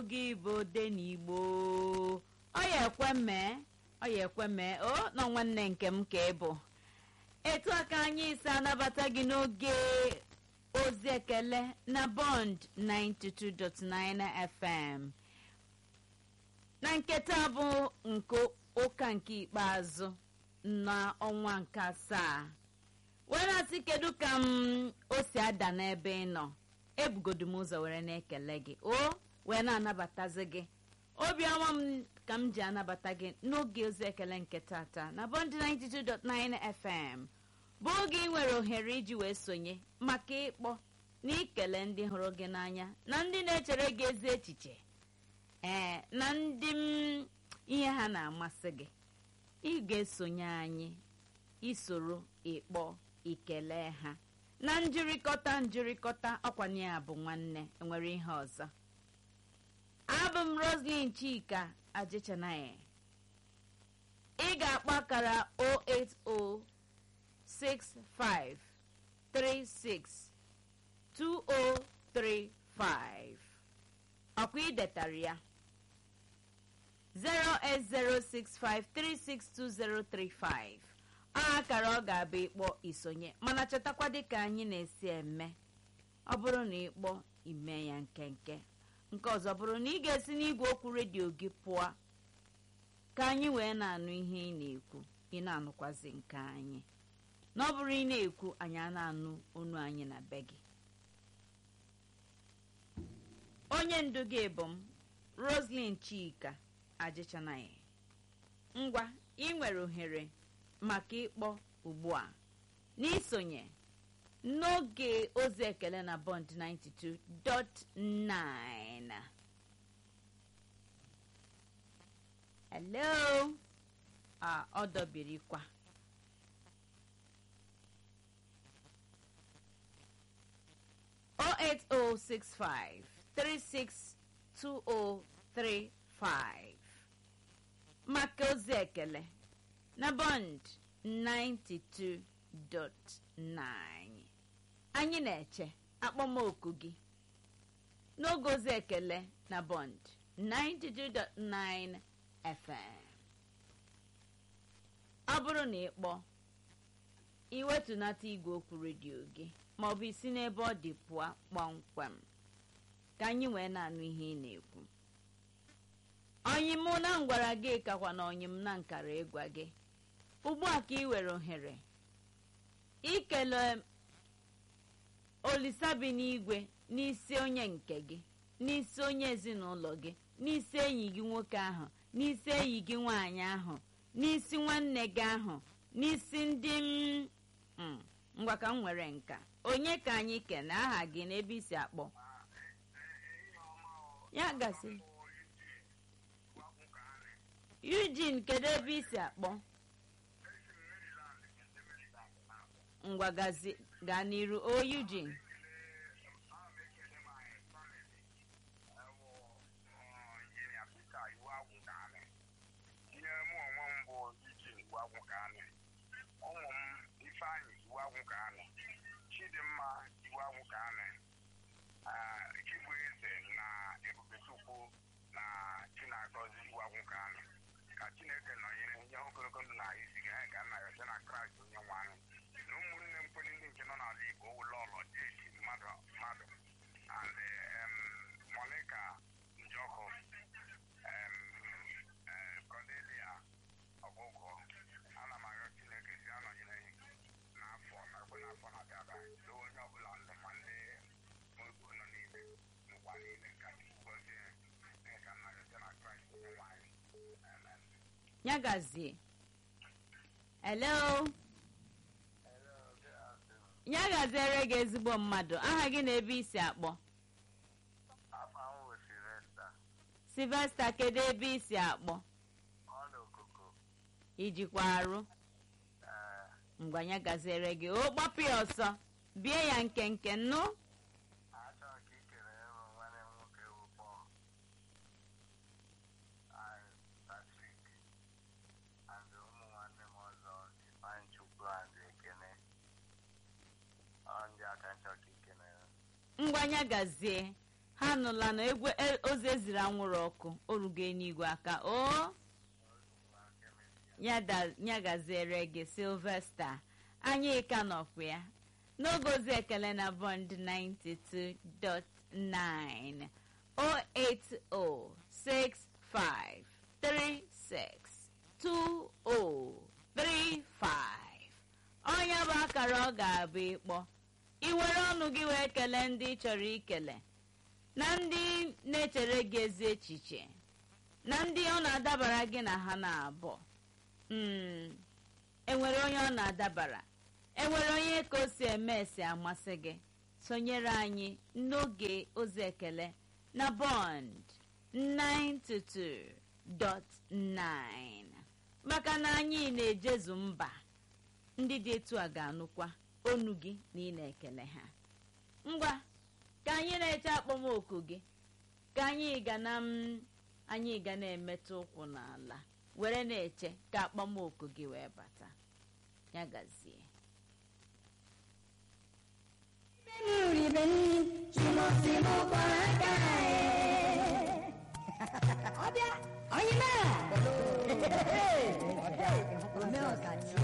gị bụ denigbo ọ ya ekwe mee ọ ya ekwe mee o nọ nwanne nke m ka ị bụ etu a ka anyị si anabata gị n'oge ozi ekele na bond 92.9 fm na nketa bụ nke ụka nke ikpeazụ n'ọnwa nke asaa wee na-asị kedu ka m o si ada n'ebe ị nọ ebugodu m ụzọ were na-ekele gị o wee na-anabatazi gị obiọma m ka m ji anabata gị n'oge ozi ekele nke tata na bond 92.9 fm bụ oge ị nwere ohere iji wee sonye maka ịkpọ na ikele ndị hụrụ gị n'anya na ndị na-echere gị ezi echiche ee na ndị m ihe ha na-amasị gị ị ga-esonye anyị isoro ịkpọ ikele ha na njirikọta njirikọta ọkwanye ya bụ nwanne enwere ihe ọzọ abụ m roslyn chika ajịchanaghị ị ga-akpọ akara 08065362035 ọkwa idetara ya 08065362035 akara ọ ga-abụ ịkpọ isonye mana chetakwa dịka anyị na-esi eme ọ bụrụ na ịkpọ ime ya nkenke nke ọzọ bụrụ na ị ga-esi n'igwe okwu redio gị pụọ ka anyị wee na-anụ ihe ị na-ekwu ị na-anụkwazi nke anyị na ọ bụrụ ị na-ekwu anyị a na-anụ onu anyị na be gị onye ndu gị bụ m roslyn chika ajịchanaghị ngwa ị nwere ohere maka ịkpọ ugbu a n'isonye n'oge ozi ekele na bond 92.9 hello a ọ dọbirikwa o eight o six five three six two o three five maka ozi ekele na bond 92.9 anyị na-eche akpọmoku gị n'oge ozi ekele na bond 92.9 fm ọ bụrụ na ị kpọọ iwetunata igwe okwu redio gị maọbụ isi n'ebe ọ dị pụọ kpọmkwem ka anyị wee na-anụ ihe ị na-ekwu onyim na ngwara gị kakwa na onyim na nkara ịgwa gị ugbu a ka ị were ohere ikele olisabi n'igwe n'isi onye nke gị n'isi onye ezinụlọ gị n'isi enyi gị nwoke ahụ n'isi enyi gị nwaanyị ahụ n'isi nwanne gị ahụ n'isi ndị m ngwa ka m nwere nka onye ka anyị kene aha gị n'ebe isi akpọ ya gasị Eugene kedu ebe isi akpọ ngwa gaa n'iru o Eugene ụmụ m ifeanyị iwu agwụ ka anị chidimma iwu agwụ ka anị chibụ eze na ebubechukwu na chinagọzi iwu agwụ ka anị ka chineke nọnyere nye ogologo ndụ na isi ga ga nna ya na kraịst onye nwe anyị na ụmụnne m kweli ndị nke nọ n'ala igbo ụlọ ụlọ jeji mmadụ mmadụ and monica njọkụ cordelia ọgụgụ ana m arịọ chineke si anọnyere n'afọ nakwe n'afọ na-abịa abịa do onye ọbụla ndụ ma ndị mogo nọ niile n'ụwa niile ka gozie ka nna ya na kraịst onye nwanyị amen ya gazie hello ya gaziere gị ezigbo mmadụ aha gị na ebe isi akpọ afọ ahụ silvesta silvesta kedu ebe isi akpọ ọ n'okuku ijikwa arụ ee ngwa ya gaziere gị o gbapụ ya ọsọ bie ya nkenke nnụ achọrọ ka ị kere ịrụ nwanne m nwoke bụ pọl and patrik and ụmụ nwanne m ọzọ ifeanyị chukwu and ekene ọ ndị aka nchọ ka ị kenere ngwa ya gazie ha nụla na egwu e- ozi eziri anwụrụ ọkụ orugo n'igwe aka o ya da- ya gaziere gị silvesta anyị ka nọkwa ya n'oge ozi ekele na bond 92.9 08065362035 onye bụ akara ọ ga-abụ ịkpọ iwere ọnụ gị wee kelee ndị ị chọrọ ikele na ndị na-echere gị ezi echiche na ndị ọ na-adabara gị na ha na-abụ Mm, enwere onye ọ na-adabara enwere onye ka o si eme esi amasị gị sonyere anyị n'oge ozi ekele na bond 922.9 maka na anyị na-ejezu mba ndị dị etu a ga-anụkwa onu gị na ị na-ekele ha ngwa ka anyị na-eche akpọmoku gị ka anyị ga na m anyị ga na-emetụ ụkwụ n'ala were na-eche ka akpọmoku gị wee bata ya gazie ọbịa onye mee omee ọkachi